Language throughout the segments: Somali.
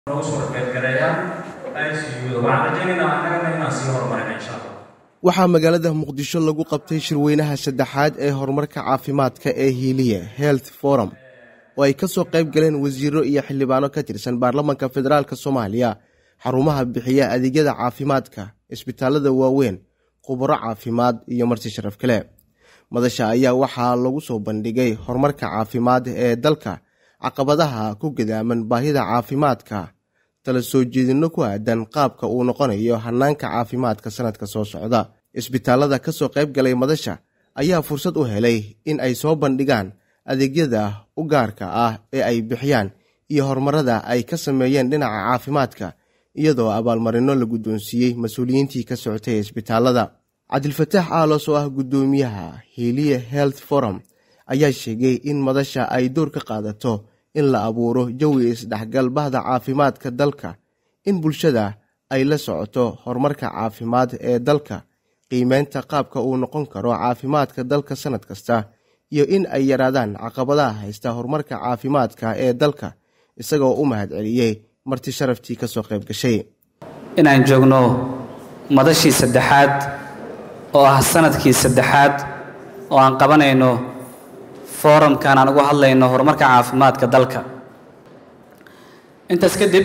nagu soo qaybgareeyaan ICU-da waxaan rajaynaynaa annagana inaan sii horumarina insha allah waxaa magaalada muqdisho lagu qabtay shirweynaha saddexaad ee horumarka caafimaadka ee hiiliye health forum oo ay ka soo qayb galeen wasiiro iyo xildhibaano ka tirsan baarlamanka federaalk soomaaliya xarumaha bixiya adeegyada caafimaadka isbitaalada waaweyn khubaro caafimaad iyo marti sharaf kale madasha ayaa waxaa lagu soo bandhigay horumarka caafimaad ee dalka caqabadaha ku gadaaman baahida caafimaadka tala soo jeedinno ku aadan qaabka uu noqonayo hanaanka caafimaadka sanadka soo socda isbitaalada ka soo qayb galay madasha ayaa fursad u helay in ay soo bandhigaan adeegyada u gaarka ah ee ay bixiyaan iyo horumarada ay ka sameeyeen dhinaca caafimaadka iyadoo abaalmarinno la guddoonsiiyey mas-uuliyiintii ka socotay isbitaalada cabdilfataax aalos oo ah guddoomiyaha hiiliye health forum ayaa sheegay in madasha ay door ka qaadato in la abuuro jawi isdhexgal bahda caafimaadka dalka in bulshada ay la socoto horumarka caafimaad ee dalka qiimeynta qaabka uu noqon karo caafimaadka dalka sannad kasta iyo in ay yaraadaan caqabadaha haysta horumarka caafimaadka ee dalka isagoo u mahadceliyey marti sharaftii ka soo qayb gashay inaan joogno madashii saddexaad oo ah sanadkii saddexaad oo aan qabanayno foorumkan aan ugu hadlayno horumarka caafimaadka dalka intaas kadib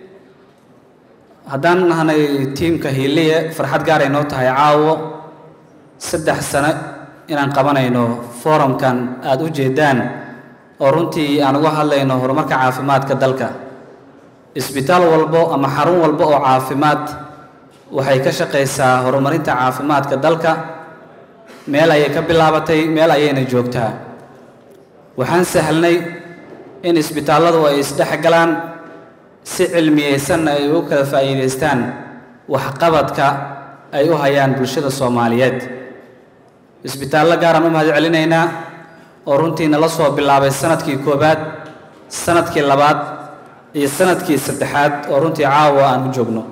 haddaan nahnay tiimka hiiliye farxad gaaray noo tahay caawo saddex sano inaan qabanayno foorumkan aada u jeedaan oo runtii aan uga hadlayno horumarka caafimaadka dalka isbitaal walbo ama xarun walbo oo caafimaad waxay ka shaqaysaa horumarinta caafimaadka dalka meel ayay ka bilaabatay meel ayayna joogtaa waxaan sahlnay in isbitaalladu ay isdhexgalaan si cilmiyeysanna ay ugu kala faa'iidaystaan waxqabadka ay u hayaan bulshada soomaaliyeed isbitaallo gaaraan u mahad celinaynaa oo runtii nala soo bilaabay sanadkii koowaad sanadkii labaad iyo sanadkii saddexaad oo runtii caawa aan u joogno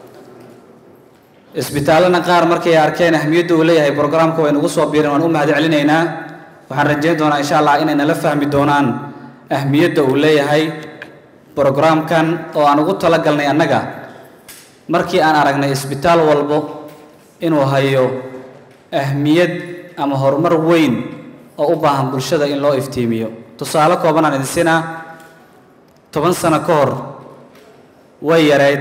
isbitaallana qaar markay arkeen ahmiyadda uu leeyahay brograamka way nagu soo biireen waan u mahad celinaynaa waxaan rajayn doonaa insha allah inay nala fahmi doonaan ahmiyadda uu leeyahay brograamkan oo aan ugu talagalnay annaga markii aan aragnay isbitaal walbo inuu hayo ahmiyad ama horumar weyn oo u baahan bulshada in loo iftiimiyo tusaale kooban aan idin siinaa toban sano ka hor way yareyd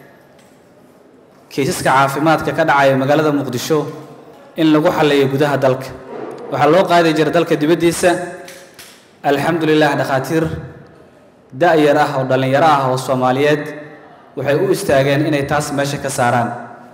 kiisaska caafimaadka ka dhacaya magaalada muqdisho in lagu xalleeyo gudaha dalka waxaa loo qaadi jira dalka dibaddiisa alxamdulilah dhakhaatiir da-yar ah oo dhallinyaro ah oo soomaaliyeed waxay u istaageen inay taas meesha ka saaraan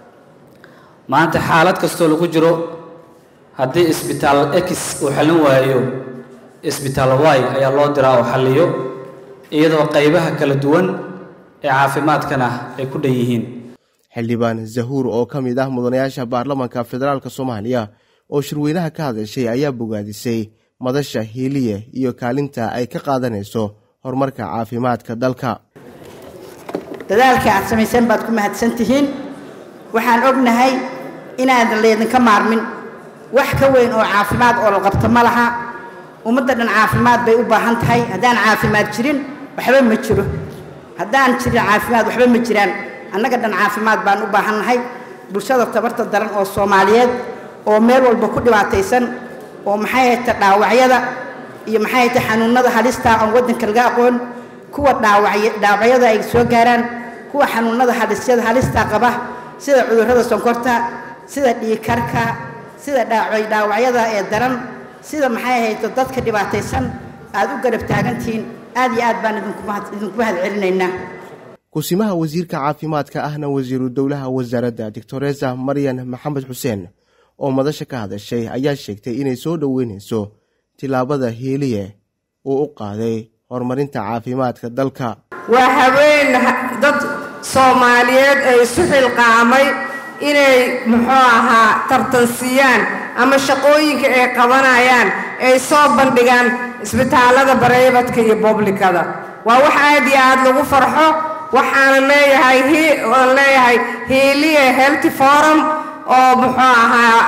maanta xaalad kastoo lagu jiro haddii isbitaal x uu xallin waayo isbitaal y ayaa loo diraa oo xalliyo iyadoo qaybaha kala duwan ee caafimaadkana ay ku dhan yihiin xildhibaan zahuur oo ka mid ah mudanayaasha baarlamanka federaalk soomaaliya oo shirweynaha ka hadashay ayaa bogaadisay madasha hiiliye iyo kaalinta ay ka qaadanayso horumarka caafimaadka dalka dadaalkii aad samayseen baad ku mahadsan tihiin waxaan ognahay inaadan laydinka maarmin wax ka weyn oo caafimaad oo la qabto ma laha ummadda dhan caafimaad bay u baahan tahay haddaan caafimaad jirin waxba ma jiro haddaan jirin caafimaad waxba ma jiraan annaga dhan caafimaad baan u baahannahay bulshada tabarta daran oo soomaaliyeed oo meel walba ku dhibaataysan oo maxay hayta dhaawacyada iyo maxay hayta xanuunnada halista aan waddanka laga aqoon kuwa dhaawacyada ay soo gaaraan kuwa xanuunnada halisyada halista qaba sida cudurrada sonkorta sida dhiigkarka sida dhaawacyada ee daran sida maxay hayto dadka dhibaataysan aad u garab taagantihiin aad iyo aad baan idinku mahad celinaynaa kusimaha wasiirka caafimaadka ahna wasiiru dowlaha wasaaradda doctoresa maryan maxamed xuseen oo madasha ka hadashay ayaa sheegtay inay soo dhoweynayso tilaabada hiiliye uu u qaaday horumarinta caafimaadka dalka waa haween dad soomaaliyeed ee isu xilqaamay inay muxuu ahaa tartansiyaan ama shaqooyinka ay qabanayaan ay soo bandhigaan isbitaallada bareybadka iyo boblikada waa wax aad iyo aad lagu farxo waxaana leeyahay aan leeyahay hiiliye healthy forum oo muxuu ahaa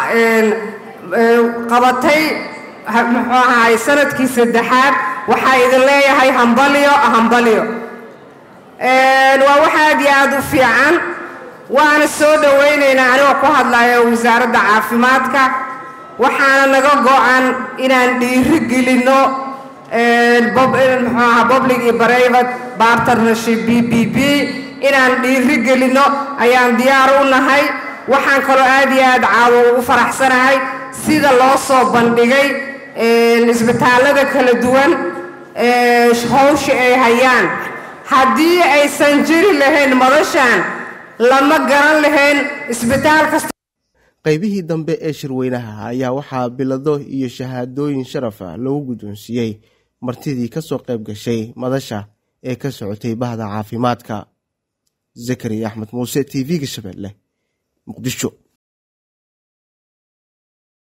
qabatay muxuu ahaay sanadkii saddexaad waxaa idin leeyahay hambalyo hambalyo waa wax aad iyo aad u fiican waana soo dhowaynaynaa anigoo ku hadlaya wasaaradda caafimaadka waxaana naga go-an inaan dhiiri gelinno muxuu aha public iyo private partnership b b b inaan dhiiri gelinno ayaan diyaar u nahay waxaan kaloo aad iyo aad caawo ugu faraxsanahay sida loo soo bandhigay isbitaallada kala duwan howsha ay hayaan haddii aysan jiri lahayn madashan lama garan lahayn isbitaal kasta qaybihii dambe ee shirweynaha ayaa waxaa bilado iyo shahaadooyin sharafa lagu guddoonsiiyey martidii ka soo qayb gashay madasha ee ka socotay bahda caafimaadka zakariya axmed muuse t v-ga shabeelle muqdisho